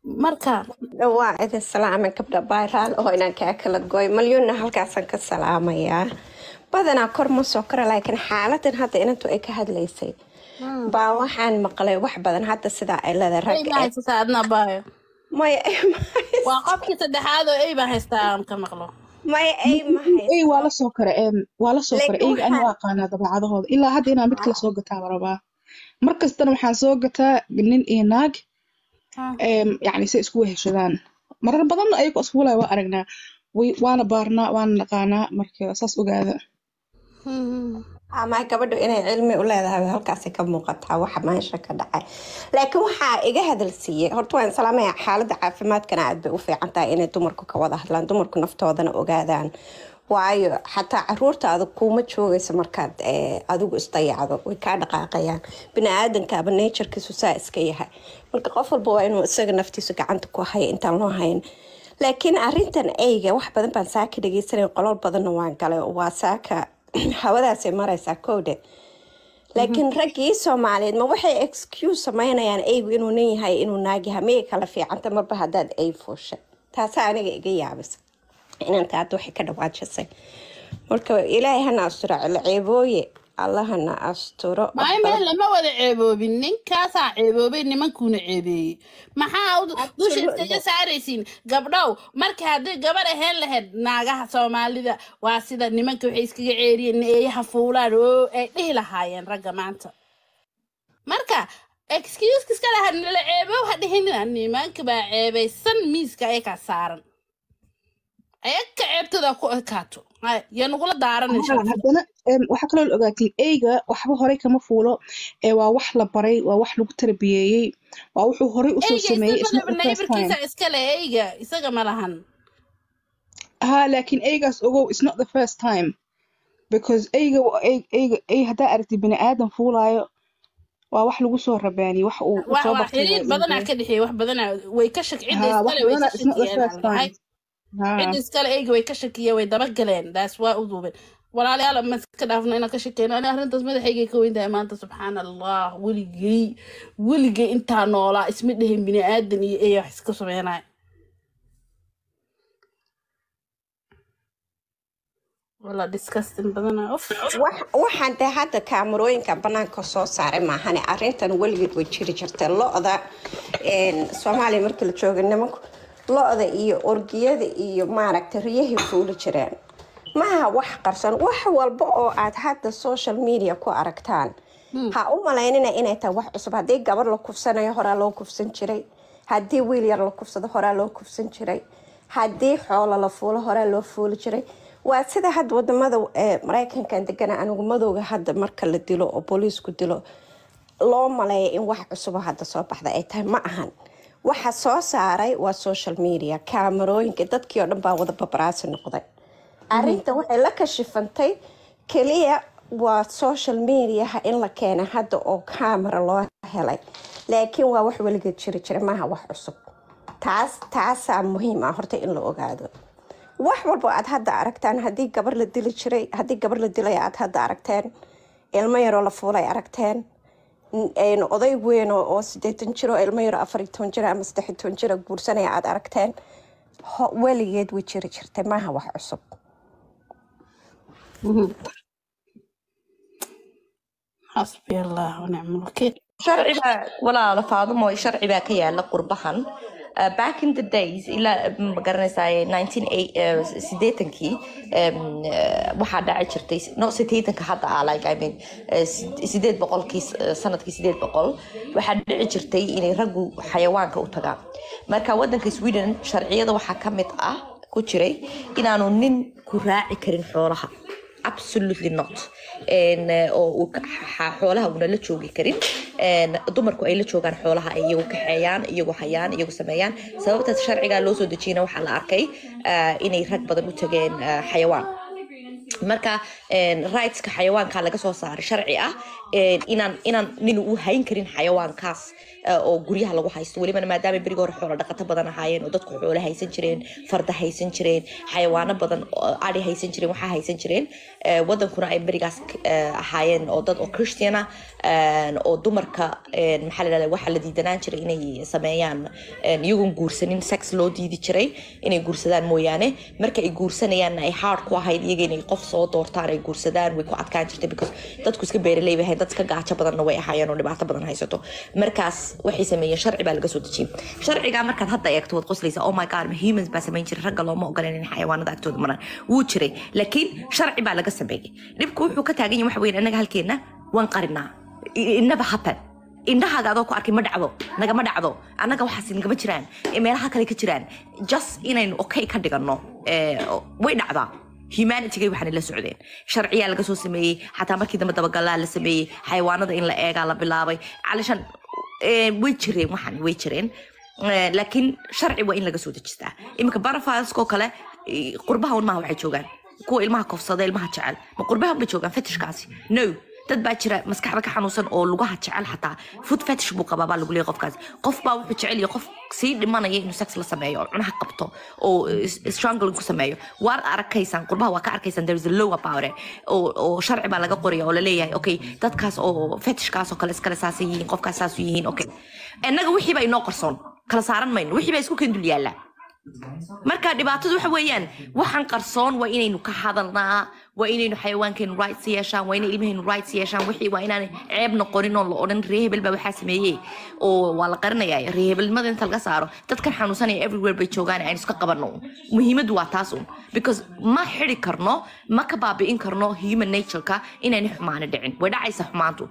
marka waa idin salaamay gabdha bayraal oo inaan kaa kala gooy malyuunna halkaasaan ka salaamayaa badanaa kor ma soo kora laakiin xaaladan hadda inantu ay ka hadlaysay baa waxaan maqlay wax badan hadda sidaa ay leedahay ey rag baa haysataa adna baayo maya ay ma waa qofkii saddexaad oo ey baa haystaa aan ka maqlo maya ay ma ey waa haysto la soo kara em waa la soo kara laakiin eyga aniga waxaan aqaanaa dabeecadahooda ilaa hadda inaan mid kale soo gataa baan rabaa mar kastana waxaan soo gataa nin iyo naag Ah. em yacni say isku weheshadaan marar badanna ayagoo isku walaya waa aragnaa way waana baarnaa waana naqaanaa marka saas ogaada Mhm. ama gabadhu inay cilmi u leedahay halkaasay ka muuqataa waxa meesha ka dhacay laakiin waxaa iga hadalsiiyey horta waan salaamaya xaaladda caafimaadkana aad bay u fiican tahay inay dumarku ka wada hadlaan dumarku naftoodana ogaadaan waayo xataa caruurtaada kuuma joogaysa markaad eh, adigu isdayacdo way kaa dhaqaaqayaan bini-aadankaaba naturkiisu saa iska yahay marka qof walba waa inuu isaga naftiisu gacanta ku haya intaan loo hayn laakiin arintan eyga wax badan baan saaka dhegeysanay qolol badanna waan galay waa saaka hawadaasay maraysaa kowdhe laakiin raggii soomaaliyeed ma waxay excuse samaynayaan eygu inuu nin yahay inuu naag yahay miyay kala fiicanta marba haddaad ey fuushay taasaa aniga iga yaabisa inanta hadda waxay ka dhawaajisay marka ilaahay hana asturo cilo ceebooye allahana asturo wax maayo badan meel lama wada ceeboobin ninkaasaa ceeboobay nimankuuna ceebeeyey maxaa u- dusha iskaga absolutely saaraysiin gabdhow marka haddii gabar ahayn lahayd naagaha soomaalida waa sida nimanka waxay iskaga ceeriyeen eeyaha fuulaan oo ay dhihi lahaayeen ragga maanta marka excuse iska laha nala ceebow ha dhihinina nimanka baa ceebaysan miiska ayakaa saaran ayaga ceebtooda ku ekaato Hay, yaa nagula daaranin haa sharafta haddana em, waxaa kaloo la ogaatiin eyga waxba horey kama fuulo ee waa wax la baray waa wax lagu tarbiyeeyey waa wuxuu horey usoo eyga sameeyey it's not isaga the first time neighborkiisa iskale eyga isaga ma lahan haa laakiin eygaas ogow it's not the first time because eyga ey- eyga ey haddaa aragtid bini aadan fuulaayo waa wax lagu soo rabaaniyey wax uu uu wax soo waa bartay xiriir waa badanaa eegay ka dhexeeya wax badanaa way ka shak cidda haa wax iskale way ka badana it's not the shakiyeen first aan lahay time haa cidda iskale eyga way ka shakiyeen way daba galeen daas waa u duubeen walaalayaal ma iska dhaafno inaan ka shakeyno ani arrintaas madaxaygay ka weyn tahay maanta subxaan allah weligay weligay intaa noolaa isma dhehin bini aadan iyo eya wax iska sameynaya wala disgusting badana of wax- waxaan dee hadda kaamarooyinka banaanka soo saaray maahane arintan weligeed way jiri jirtay lo-da een, soomaaliya markii la joogay nimanku lo-da iyo orgiyada iyo maaragtay riyahay fuuli jireen maaha wax qarsan wax walba oo aad hadda social media ku aragtaan ha u malaynina inay tahay wax cusub haddii gabar la kufsanayo horaa loo kufsan jiray haddii wiil yar la kufsado horaa loo kufsan jiray haddii xoolo la fuulo horaa loo fuuli jiray waa sida hadda wadamada ee maraykankan degana anigu madowga hadda marka la dilo oo booliisku dilo loo maleeya in wax cusubo hadda soo baxda ay tahay ma ahan waxa soo saaray waa social media kaamarooyinka dadkii oo dhan baa wada babaraasi noqday arinta waxay la kashifantay keliya waa social mediaha in la keenay hadda oo camera loo helay laakiin waa wax weligeed jiri jira maaha wax cusub taas taasaa muhiim ah horta in la ogaado wax walba aad hadda aragtaan haddii gabar la dili jiray haddii gabar la dilay aad hadda aragteen ilmo yaroo la fuulay aragteen n- oday weyn oo oo sideetan jiro ilmo yaro afar iyo toban jiro ama saddex iyo toban jiro guursanaya aad aragteen ho- weligeed way jiri jirtay maaha wax cusub xasbi allah wanicma alwakiil sharciga walaala faadumo sharci baa ka yaala qurbahan Uh, back in the days ilaa ma garanaysaa 1980kii waxaa dhaci jirtay no sideetanka hadda ah like I mean uh, sid- sideed boqolkii uh, sanadkii sideed boqol waxaa dhici jirtay inay raggu xayawaanka u tagaan marka wadanka sweden sharciyada waxaa ka mid ah ku jiray inaanu nin ku raaci karin xoolaha absolutely not En, eh, oo uu ka- xa- xoolaha una la joogi karin En, dumarku ay la joogaan xoolaha ay iyagu kaxeeyaan iyagu hayaan iyagu sameeyaan sababtaas sharcigaa loo soo dejiyana waxaa la arkay ah, inay rag badan u tageen ah, xayawaan marka en, rightska xayawaanka laga soo saaray sharci ah een, inaan inaan nin uu hayn karin xayawaankaas eh, oo guryaha lagu haysto welibana maadaama berigi hore xoolo dhaqato badan ahaayeen oo dadku xoolo haysan jireen farda haysan jireen xayawaano badan oo adhi haysan jireen waxaa haysan jireen Eh, wadankuna ay berigaas eh, ahaayeen oo dad oo christian ah een, oo dumarka een, maxaa la dhahda waxaa la diidanaan jiray inay sameeyaan een, iyagoon guursanin sex loo diidi jiray inay guursadaan mooyaane marka ay guursanayaanna ay hard ku ahayd iyaga inay qof soo doortaan ay guursadaan way ku adkaan jirtay because dadku iska beeraley bay ahayd dad iska gaajo badanna way ahaayeen oo dhibaato badan haysato markaas waxay sameeyeen sharci baa laga soo dejiyey sharcigaa markaad hadda eegto waad qoslaysa oh my god ma humans baa samayn jiray ragga looma ogolan in xayawaanada agtooda maraan wuu jiray laakiin sharci baa laga sameeyey dhibku wuxuu ka taagan yahay waxa weyn annaga halkeena waan qarinaa it never happen indhahaaga adoo ku arkay ma dhacdo nagama dhacdo annaga waxaas nagama jiraan ee meelaha kale ka jiraan just inaynu okay ka dhigano eh, way dhacdaa humanitygay waxaana la socdeen sharciyaa laga soo sameeyey xataa markii dambe dabagalaa la sameeyey xayawaanada in la eegaa la bilaabay calishan eh, way jireen waxaan way jireen Eh, laakiin sharci waa in laga soo dejistaa iminka barafaskoo kale eh, qurbaha un maaha waxay joogaan kuwa ilmaha kofsada ilmaha jecel ma qurbaha unbay joogaan fetishkaasi no dad baa jira maskaxda ka xanuunsan oo lugaha jecel xataa food fetish buu qabaa baa lagu leeyahay qofkaasi qof baa wuxuu jecel yahay qof sii dhimanaya inuu sex la sameeyo oo cunaha qabto oo is- strangling ku sameeyo waad arkaysaan qurbaha waa ka arkaysaan there is a law about it oo oo sharci baa laga qoraya oo laleeyahay okay dadkaas oo fetishkaas oo kale iskale saasay yihiin qofkaas saas yihiin okay innaga wixii baa inoo qarsoon kala saaran mayno wixii baa isku kendul yaallaa marka dhibaatadu waxa weeyaan waxaan qarsoon waa inaynu ka hadalnaa waa inaynu xayawaankeenu rights yeeshaan waa inay ilmahaynu rights yeeshaan wixii waa inaan ceeb noqonin oo la odhan ree hebel baa waxaa sameeyey oo waa la qarinayaa ree hebelnimada inta laga saaro dadkan xanuunsanaya everywhere bay joogaan aynu iska qabanno un muhiimaddu waa taas un because ma xidi karno ma ka baabi'in karno human natureka inayna xumaani dhicin way dhacaysa xumaantu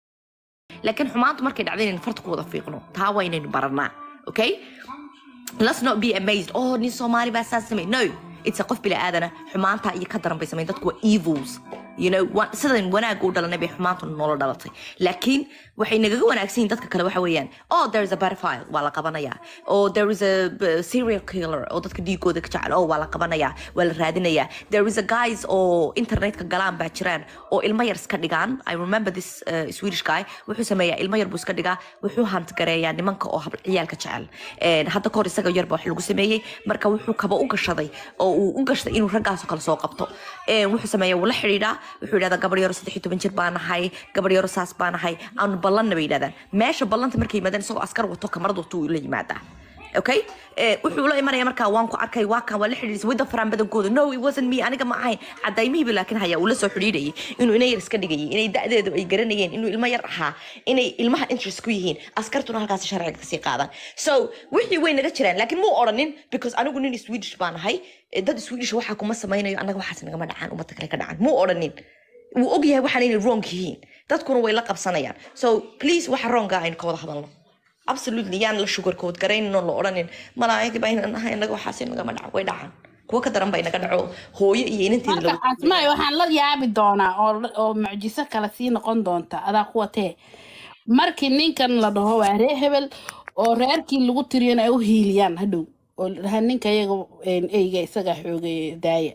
laakiin xumaantu markay dhacda inaynu farta ku wada fiiqno taa waa inaynu baranaa okay let's not be amazed oh nin soomaali baa saas samey no it's a qof bila aadana xumaanta iyo ka daran bay samayn dadku waa evils you know wa- sidan wanaagga u dhalanay bay xumaantu noola dhalatay laakiin waxay nagaga wanaagsan yihiin dadka kale waxa weeyaan oh there is a pedophile waa la qabanayaa oh there is a b- serial killer oo dadka dhiigooda ka jecel oh waa la qabanayaa waa la raadinayaa there is a guys oo internetka galaan baa jiraan oo ilmo yar iska dhigaan i remember this uh, swedish guy wuxuu sameeyaa ilmo yar buu iska dhigaa wuxuu hantgareeyaa nimanka oo hab- ciyaalka jecel Een, hadda kahor isaga yarba wax lagu sameeyey marka wuxuu kaba u gashaday oo uu u gashtay inuu raggaasoo kale soo qabto Een, wuxuu sameeyaa wuu la xidhiidhaa wuxuu yidhahdaa gabar yaro saddex iyo toban jir baa nahay gabar yaro saas baa nahay aanu ballanna bay yidhahdaan meesha ballanta markay yimaadaan isagoo askar wato kamarad wato uu la yimaadaa okay Eh, wuxuu la imanaya markaa waan ku arkay waa kan waa la xidhiidhisay wadda faraan badankooda no it wasn't me aniga ma ahayn cadaymihiiba laakiin haya uu la soo xidhiidhayay inuu ina yar iska dhigayay inay da'deedu ay garanayeen inuu ilmo yar ahaa inay ilmaha interest ku yihiin askartuna halkaasi sharciga kasii qaadaan so wixii way naga jiraan laakiin muu odhanin because anigu nin swedish baan ahay eh, dad swedish waxaa kuma samaynayo annaga waxaas nagama dhacaan ummadda kale ka dhacaan muu odhanin wuu ogyahay waxaan inay wrong yihiin dadkuna way la qabsanayaan so please waxa wronga aynu ka wada hadalno absolutely yaan la sugar coat garaynin oo la odhanin malaa'igi baa inaan ahay inaga waxaas nagama dhaco way dhacaan kuwa ka daran baa inaga dhaco hooyo iyo inanteeda marka lagu asmaay waxaan la yaabi doonaa oo oo mucjiso kale sii noqon doonta adaa kuwatee markii ninkan la dhaho waa ree hebel oo reerkii lagu tiriyana ay u hiiliyaan hadhow oo la dhahaa ninka iyaga een, eyga isagaa xoogay daaya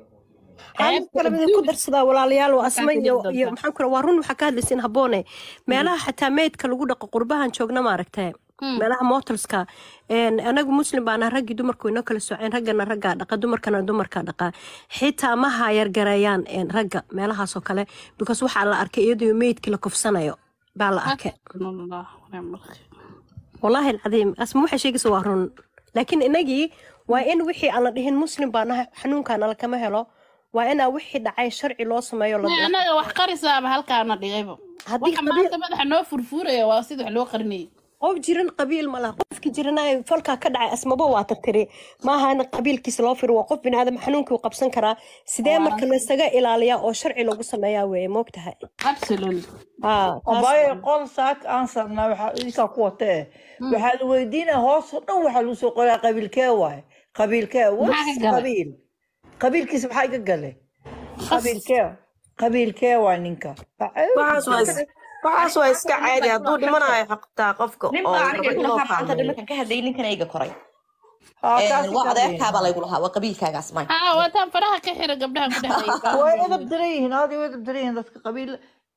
aan ceebta kale midin ku adduun darsadaa walaalayaal waa asma ka iyo dhigi iyo doontaa maxaan kura waa run waxaa ka hadlaysin habboone meelaha xataa meydka lagu dhaqo qurbahan joogna maaragtee Hmm. meelaha motelska een, anagu muslim baana raggii dumarku inoo kala soceen raggana raggaa dhaqa dumarkana dumarkaa dhaqaa xitaa ma hayargareeyaan een, ragga meelahaasoo kale because waxaa la arkay iyadoo meydkii la kufsanayo baa la arkay Hasbunallah wa ni'mal wakiil. والله العظيم اسمه waxay sheegaysa waa run laakiin inagii waa in wixii aan la dhihin muslim baa nahay xanuunkaana lakama helo waa inaa wixii dhacay sharci loo sameeyo la May anaga wax qarisaaba halkaana dhigayba haddii waxa qabiil maanta madaxa noo furfuuraya waa sida wax loo qarinayay qof jiran qabiil ma laha qofki jiranaayo falkaa ka dhacay asmaba waa tirtiri maaha in qabiilkiisa loo firo waa qof biniaadam xanuunkii uu qabsan karaa sidee marka laysaga ilaaliyaa oo sharci lagu sameeyaa weeye moogtahay absolutely haa taas abaaye qol saak aan sabnaa waxaa idinkaa ku watee waxaa la weydiinaya hoos oo dhan waxaa lagu soo qoraa qabiilkee waaye qabiilkee maxaa was ka galay qabiil qabiilkiisa maxaa iga gale qas qabiilkee qabiilkee waa ninka waxaas waa is- waxaas waa iska caadi hadduu dhimanayo xaqtaa qofka nin oo baa rabo aniga in loo lahaa maanta fahmeeyo dhimankan ka hadlayay ninkan ayga koray haa Een, kaasi waa ka hadlayna adeerkaabaa laygu lahaa waa qabiilkaagaas may haa waataan faraha ka xira gabdhaha ku dhehaya way edab daran yihiin aad way edab daran yihiin dadka qabiil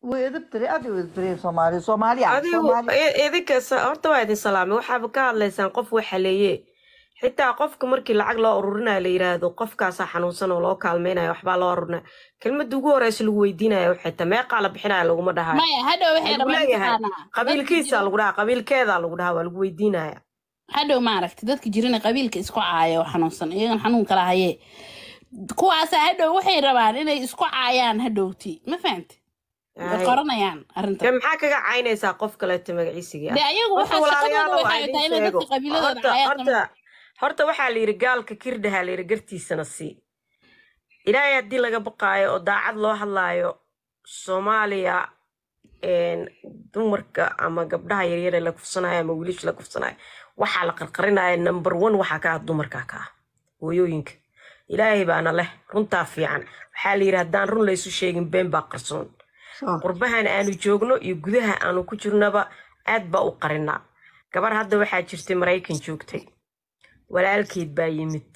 way edabtiri aad u edabtiri soomaali soomaaliya adigu soomaali i- idinka sa- horta waa idin salaamay waxaaba ka hadlaysaan qof waxaleeye xitaa qofka markii lacag loo ururinayo la yiraahdo qofkaasaa xanuunsan oo loo kaalmaynayo waxbaa loo ururinaya kelmadda ugu horeysa lagu weydiinayo waxay tahay meeqaa la bixinaya laguma dhahayo maya hadhow waxay waxaa lagu rabaan leeyahay mataqaanaa dadka qabiilkiisa jira lagu dhahaa qabiilkeedaa lagu dhahaa waa lagu weydiinaya hadhow maaragta dadka jirana qabiilka isku caaya oo xanuunsan iyagan xanuun kala haye kuwaasa hadhow waxay rabaan inay isku caayaan hadhowti ma fahamte way Ay. qoranayaan arrintan dee maxaa kaga caynaysaa qof kaleeto magaciisigii de ah ayagu horta waxaa shaqadooda walaalayaalow waxay tahay inay aan idin sheego dadka qabiiladooda horta caayaan horta horta waxaa la yidhi gaalka kirdhaha la yidhi gartiisana sii ilaahay haddii laga baqaayo oo daacad loo hadlaayo soomaaliya een, dumarka ama gabdhaha yaryare la kufsanayo ama wiilasha la kufsanayo waxaa la qarqarinaya number one waxaa ka ah dumarka ka ah hooyooyinka ilaahay baana leh runtaa fiican waxaa la yidhi haddaan run laysu sheegin been baa qarsoon Soo. qurbahan aanu joogno iyo gudaha aanu ku jirnaba aad baa u qarinaa gabar hadda waxaa jirtay maraykan joogtay walaalkeed baa yimid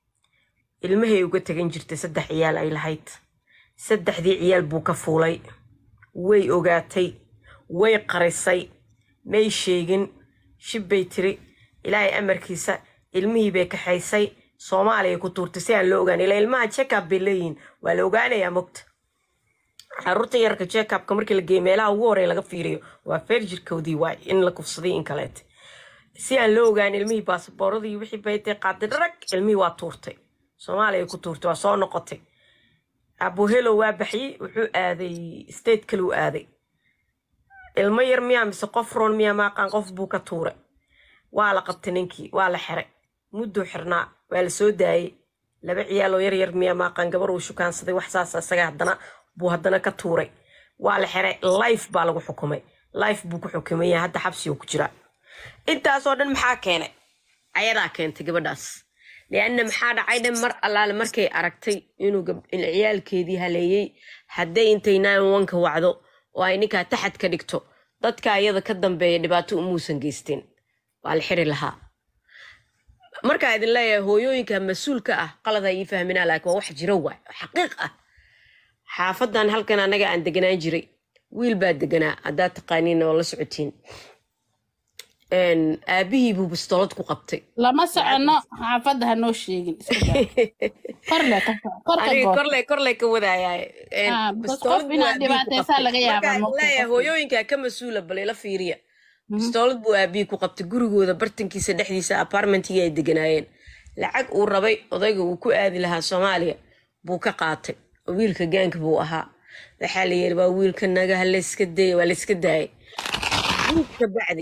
ilmahay uga tegan jirtay saddex ciyaal ay lahayd saddexdii ciyaal buu ka fuulay way ogaatay way qarisay may sheegin shib bay tiri ilaahay amarkiisa ilmihii bay kaxaysay soomaaliya ku tuurtay si aan loo ogaan ilaa ilmaha check-up bay leeyihiin waa la ogaanayaa mogta caruurta yarka check-upka markii la geeyo meelaha ugu horey laga fiiriyo waa feerjirkoodii waay in la kufsaday in kaleete si aan loo ogaan ilmihii baasabooradii wixii baytay qaaday dharag ilmihii waa tuurtay soomaaliya ku tuurtay waa soo noqotay abuhelo waa baxyey wuxuu aaday state kale u aaday ilmo yar miyaa mise qof roon miyaa maaqaan qof buu ka tuuray waa la qabtay ninkii waa la xiray mudduu xirnaa waa la soo daayey laba ciyaaloo yar yar miyaa maaqaan gabar uu shukaansaday wax saas isaga haddana buu haddana ka tuuray waa la xiray life baa lagu xukumay life buu ku xukumay yahay hadda xabsi uu ku jiraa intaasoo dhan maxaa keenay ayadaa keentay gabadhaas lianna maxaa dhacay dhan mar allaale markay aragtay inuu gab- in ciyaalkeedii haleeyey hadday intay nine one-ka wacdo oo ay ninkaa taxad ka dhigto dadka iyada ka dambeeya dhibaato umuusan geysteen waa la xiri lahaa markaa idin leeyahay hooyooyinka mas-uulka ah qalada ii fahminaa laakiin waa wax jiro waay oo xaqiiq ah xaafadan halkan anaga aan deganaan jiray wiil baa deganaa haddaad taqaaniin oo la socotiin Een, aabihii buu bistoolad ku qabtay lama socono xaafadda ha noo sheegin iska daa korle ka korka aniga goor korley korley ka wadaayaa Ah, because bistoolad qof buu inaad aabihii ku dhibaataysaa qabtay laga yaabaa markaa moogta leeyahay qofka hooyooyinkaa ka mas-uula bal ila fiiriya bistoolad buu aabihii ku qabtay gurigooda bartankiisa dhexdiisa apartmentigii ay deganaayeen lacag uu rabay odayga uu ku aadi lahaa soomaaliya buu ka qaatay oo wiilka gaanka buu ahaa waxaa la yiri waa wiilka naga ha layska daya waa layska daayay wiilka bacdi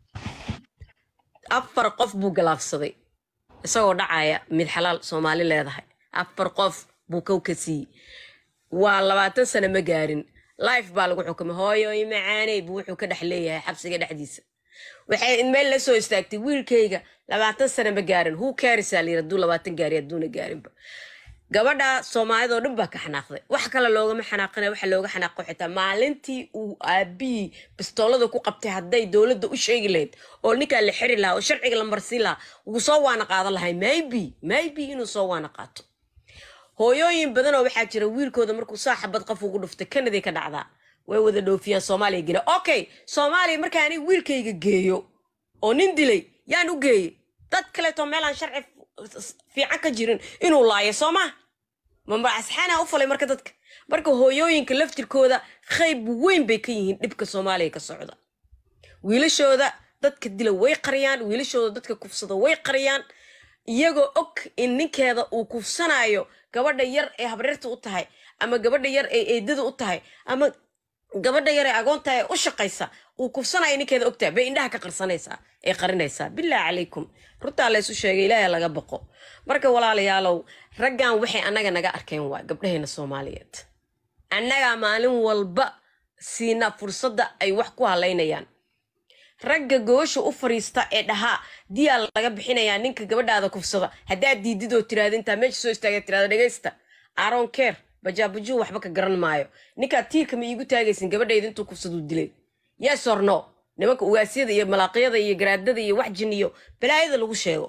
afar qof buu galaafsaday isagoo dhacaya mid xalaal soomaali leedahay afar qof buu kow ka siiyey waa labaatan sano ma gaarin life baa lagu xukumay hooyoy macaaney buu wuxuu ka dhex leeyahay xabsiga dhexdiisa waxay meel la soo istaagtay wiilkayga labaatan sano ma gaarin who cares aa layiri hadduu labaatan gaari hadduuna gaarinba gabadha soomaalida oo dhan baa ka xanaaqday wax kale loogama xanaaqina waxa looga xanaaqo xitaa maalintii uu aabihii bistoolada ku qabtay hadday dowladda u sheegi lahayd oo ninkaa la xiri lahaa oo sharciga la marsiin lahaa wuu soo waana qaadan lahay maybe maybe inuu soo waana qaato hooyooyin badan oo waxaa jira wiilkooda markuu saaxabad qof ugu dhuftay kanaday ka dhacdaa way wada dhoofiyaan soomaaliya gela okay soomaaliya marka ani wiilkayga geeyo oo nin dilay yaan u geeyey dad kaleeto meelaan sharci f- fiican ka jirin inuu laayo soo maa mamba asxaana u falay marka dadka marka hooyooyinka laftirkooda qayb weyn bay ka yihiin dhibka soomaaliya ka socda wiilashooda dadka dila way qariyaan wiilashooda dadka kufsada way qariyaan iyagoo og in ninkeeda uu kufsanayo gabadha yar ee habreerta u tahay ama gabadha yar ee eedada u tahay ama gabadha yar ee agoonta ee u shaqaysa uu kufsanayo ninkeeda ogtahay bay indhaha ka qarsanaysaa ee qarinaysaa bilaahi calaykum runtaa laysu sheegay ilaahay laga baqo marka walaalayaalow raggan waxay annaga naga arkeen waa gabdhaheena soomaaliyeed annagaa maalin walba siina fursadda ay wax ku halaynayaan ragga goosha u fariista ee dhahaa diyaa laga bixinayaa ninka gabadhaada kufsada haddaad diidid oo tiraada intaa meesha soo istaaga tiraada dhegaysta aron care bajaabajuu waxba ka garan maayo ninkaa tiirka ma iigu taagaysin gabadhayda intuu kufsaduu dilay yes or no nimanka ugaasyada iyo malaaqyada iyo garaadada iyo wax jin iyo balaayada lagu sheego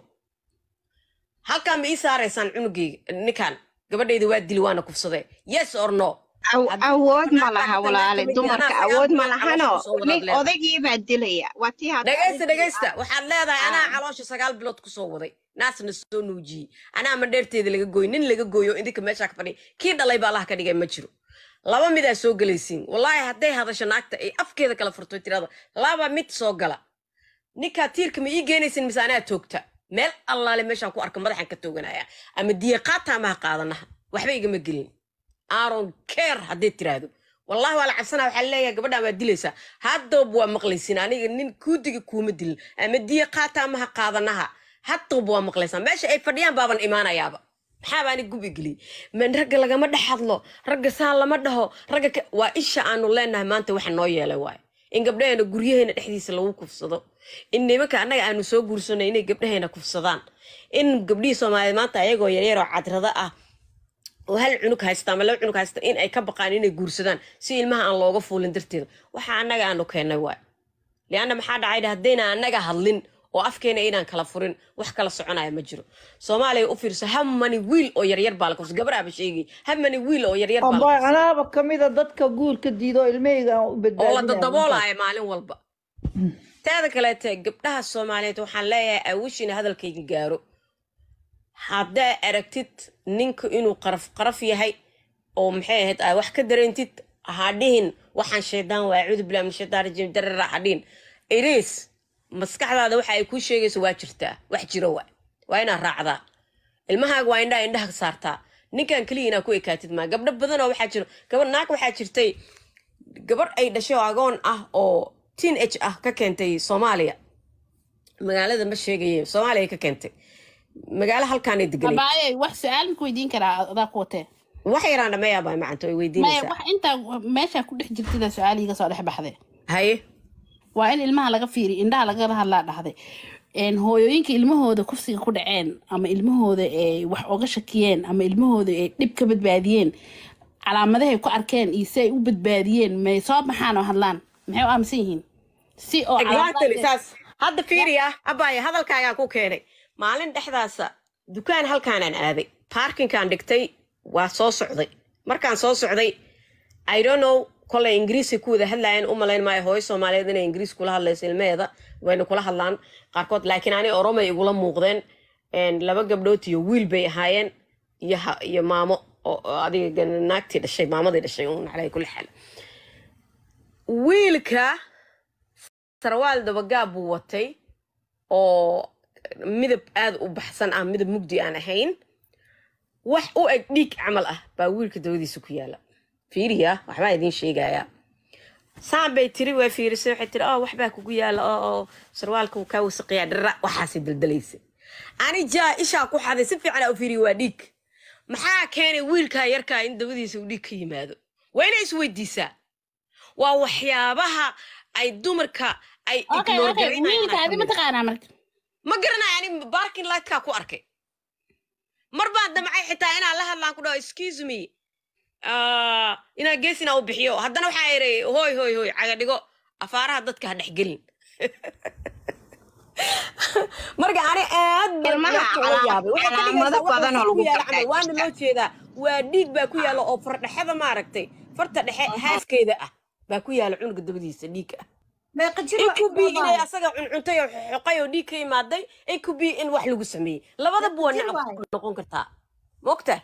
halkaa ma ii saaraysaan cunugayga ninkan gabadhayda waa dili waana kufsadee yes or no Aw- haddii awood ma naagta laha hadda naagta walaale ma jira dumarka anaa sagaal awood ma bilood lahano caloosha kusoo wadaad nin leedahay odaygii baa dilaya waa tii hadda dhegaysta adinkii dhegaysta ah waxaad leedahay anaa ah caloosha sagaal bilood kusoo waday naasna soo nuujiyey anaa mandheerteeda laga gooy nin laga gooyo idinka meeshaa ka fadhiya kii dhalay baa allaha ka dhigay ma jiro laba midaa soo gelaysiin wallaahi hadday hadasho naagta ay afkeeda kala furto tirada laba mid soo gala ninkaa tiirka ma ii geenaysin mise anaa toogta meel allaale meeshaan ku arka madaxan ka tooganaya ama diyaqaata ama ha qaadanaha waxba igama gelin aaron care hadday tiraahdo wallahi waa la cabsanaa waxaa leeyahay gabadhaan waa dilaysaa haddoob waa maqlaysin aniga nin kuudiga kuuma dilin ama diya qaata ama ha qaadanaha haddoob waa maqlaysaa meesha ay fadhiyaan baaban imaanayaaba maxaaba ani gubi geliyey man ragga lagama dhex hadlo ragga saan lama dhaho ragga ka waa isha aanu leenahay maanta waxa noo yeelay waaye in gabdhaheena guryaheena dhexdiisa lagu kufsado in nimanka annaga aanu soo guursanay inay gabdhaheena kufsadaan in gabdhihii soomaaliyeed maanta ayagoo yaryar oo cadrada ah oo hal cunug haysta ama laba cunug haysta in ay ka baqaan inay guursadaan si ilmaha aan looga fuulin darteeda waxa annaga aanu keennay waay lianna maxaa dhacay haddayna annaga hadlin oo afkeena inaan kala furin wax kala soconaya ma jiro soomaaliya u fiirso hamani wiil oo yaryar baa la kufsa gabaraaba sheegay hamani wiil oo yaryar baa la amba kufsa anaaba kamida dadka guurka diido ilmahayga aan u oo la badbaadinaya markaas dadaboolaya maalin walba teeda kaleete gabdhaha soomaaliyeed waxaan leeyahay awish in hadalkayga gaaro haddaa aragtid ninka inuu qaraf qaraf yahay oo maxay ahayd aa wax ka dareentid ha dhihin waxaan shaydaan waa acuudu billahi min shaytaan rajiim darara ha dhihin iris maskaxdaada waxa ay kuu sheegayso waa jirtaa wax jiro waa waa inaad raacdaa ilmahaaga waa indhaha indhaha saartaa ninkan keliya inaa ku ekaatid maa gabdho badan oo waxaa jiro gabar naag waxaa jirtay gabar ay dhashay oo agoon ah oo teen age ah ka keentay soomaaliya magaalada ma sheegaye soomaaliya ka keentay magaalo halkaanay deganay abaaye wax su-aal ma ku weydiin karaa adaa ku watee wax yaraan dhameeyaabaa macanto way maya weydiinaysaa wax intaa meeshaa ku dhex jirtida su-aal iga soo dhex baxday haye waa in ilmaha laga fiiriyo indhaha lagala hadlaa dhahday een, hooyooyinka ilmahooda kufsiga ku dhaceen ama ilmahooda ay wax oga shakiyeen ama ilmahooda ay dhib ka badbaadiyeen calaamadahay ku arkeen iyo si ay u badbaadiyeen may soo baxaan oo hadlaan maxay u aaminsan yihiin si oo exactly calaamadaas saas hadda fiiriya abaaye hadalkaagaa ku keenay maalin dhexdaasa dukaan halkaanaan aaday parkinkaan dhigtay waa soo socday markaan soo socday i don't know kolay ingiriisi ku wada hadlaayeen u malayn maayo hooyo soomaaliyeed inay ingiriis kula hadlayso ilmaheeda wayna kula hadlaan qaarkood laakiin ani oromay igula muuqdeen een, laba gabdhood iyo wiil bay ahaayeen iyo ha- iyo maamo oo oo adiga naagtii dhashay maamadii dhashay un calay kulli xaal wiilka sarwaal dabagaab buu watay oo midab aad u baxsan ah midab mugdi aan ahayn wax u eg dhiig camal ah baa wiilka dabadiisa ku yaala fiiriya waxbaa idiin sheegayaa saan bay tiri waa fiirisay waxay tiri oh waxbaa kugu yaala oo oo sarwaalka wuu kaa wasaqayaa dhara waxaasay daldalaysa ani jaa ishaa ku xaday si fiican u fiiriya waa dhiig maxaa keenay wiilkaa yarkaa in dabadiisa uu dhiig ka yimaado waa inay isweydiisaa waa waxyaabaha ay dumarka ay okay ignore okay garaynayaan wiilka adi ma taqaanaa marka ma garanayo ani barking lightkaa ku arkay mar baan damcay xitaa inaan la hadlaan ku dhaho excuse me ah, inaan gees inaan u bixiyo haddana waxaa iri hoy hoy hoy caga dhigo afaaraha dadka ha dhexgelin marka ani aad baan Ilmaha dadka ula calaam- yaabay waxay ka calaamado dhigaysaa badan oo waxa lagu ku yaala camal gartaa waana jirta. loo jeedaa waa dhiig baa ku yaala oo fardhexada maaragtay farta dhexe haafkeeda ah baa ku yaala cunuga dabadiisa dhiig ah meeqa jir in ku bi inay asaga cuncuntay oo xoqay oo dhiig ka imaaday in ku bi in wax lagu sameeyey labadaba waa jir nacab waaye. noqon kartaa mogta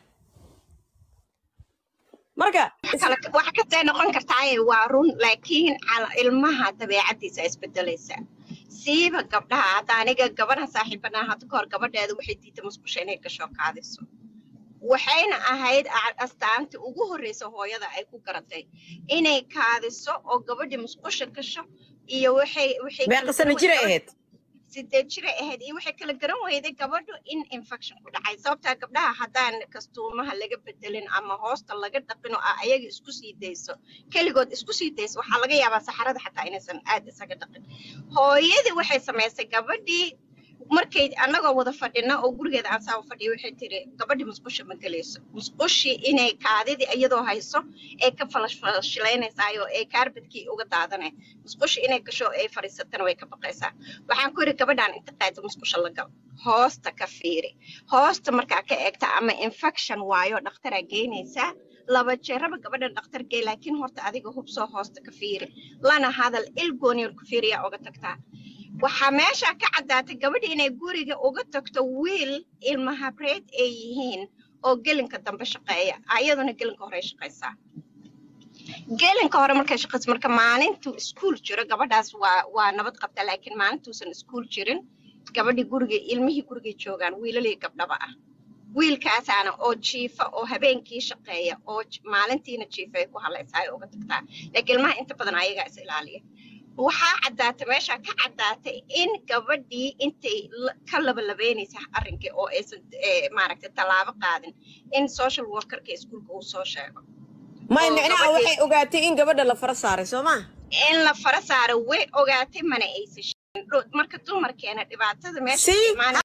marka is- kala wax kastay noqon kartaaye waa run laakiin cala- ilmaha dabeecadiisa isbedelaysa siiba gabdhaha hadda aniga gabadha saaxiibanaha hadda kahor gabadheeda waxay diiday musqusha inay gasho kaadiso waxayna ahayd a- astaantii ugu horreysa hooyada ay ku garatay inay kaadiso oo gabadhii musqusha gasho iyo waxay waxay kala meeqa sano garan jira weyday ahayd sideed jiray ahayd iyo waxay kala garan weyday gabadhu in infection ku dhacay sababtaa gabdhaha haddaan kastuumaha laga bedelin ama hoosta laga dhaqin oo ah ayaga isku sii dayso keligood isku sii dayso waxaa laga yaabaa saxarada xataa inaysan aad isaga dhaqin hooyadii waxay samaysay gabadhii markay annagoo wada fadhina oo gurigeeda aan saa u fadhiyo waxay tiri gabadhii musqusha ma gelayso musqushii inay kaadidii iyadoo hayso ee ka falashfalashilaynaysaayoo ee kaarbadkii uga daadanay musqushii inay gasho ay fadhiisatana way ka baqaysaa waxaan ku yidhi gabadhaan inta qaado musqusha la gal hoosta ka fiiri hoosta markaa ka eegta ama infection waayo dhakhtaraa geynaysaa laba jeeraba gabadhan dhakhtarkee laakiin horta adiga hub soo hoosta ka fiiri lana hadal il gooniyoon ku fiiriyaa uga tagtaa waxaa meesha ka caddaatay gabadha inay guriga uga tagto wiil ilmahabreed ay yihiin oo gelinka dambe shaqeeya ayaduna gelinka hore shaqaysaa gelinka hore markay shaqayso marka maalintuu iskuul jiro gabadhaas waa waa nabad qabta laakiin maalintuusan iskuul jirin gabadhii guriga ilmihii gurigay joogaan wiilalii gabdhaba ah wiilkaasaana oo jiifa oo habeenkii shaqeeya oo j- maalintiina jiifa ay ku hadlaysaa ay uga tagtaa laakiin ilmaha inta badan ayagaa is ilaaliya waxaa caddaatay meesha ka caddaatay in gabadhii intay la- ka labalabeynaysa arrinkii oo aysan eh, maaragtay tallaabo qaadin in social workerka iskuulka uu soo sheego may oo micnaha gabadhii waxay ogaatay in gabadha la fara saaray soo ma in la fara saaro way ogaatay mana aysan sheegin Dho- marka dumarkeena dhibaatada meesha ka see imaanaysa